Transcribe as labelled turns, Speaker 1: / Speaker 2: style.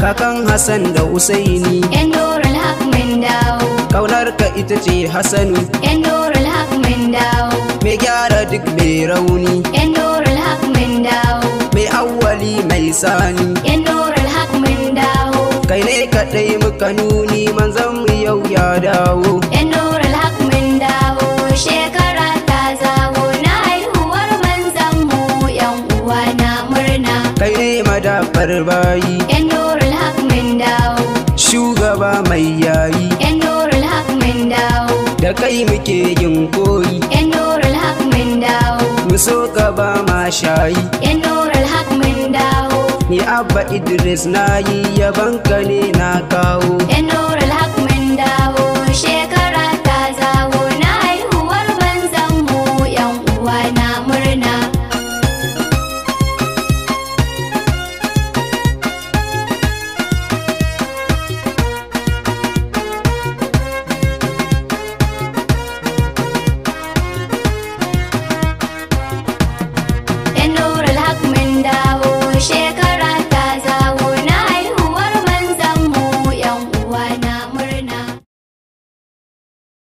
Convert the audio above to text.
Speaker 1: kakan Hassan da Usaini
Speaker 2: yan nurul haq mun dawo
Speaker 1: kaunar ka ita ce Hassanu
Speaker 2: yan nurul haq mun dawo
Speaker 1: mai gyara duk mai rauni
Speaker 2: yan nurul haq mun dawo
Speaker 1: mai awwali mai sani
Speaker 2: yan nurul haq mun dawo
Speaker 1: kai ne kaɗai muka nuni manzon mu yau ya dawo
Speaker 2: yan nurul haq mun dawo shekara ta zawo na haihuwar manzan mu yan uwa na murna
Speaker 1: kai ne madafar bayi
Speaker 2: yan nurul haq mun dawo
Speaker 1: shugaba mai yayi
Speaker 2: yan nurul haq mun dawo
Speaker 1: da kai muke yin koyi
Speaker 2: yan nurul haq mun dawo
Speaker 1: mu so ka ba ma shayi
Speaker 2: yan nurul haq mun dawo
Speaker 1: ni abba idris na yi yabanka ne na kawo
Speaker 2: yan nurul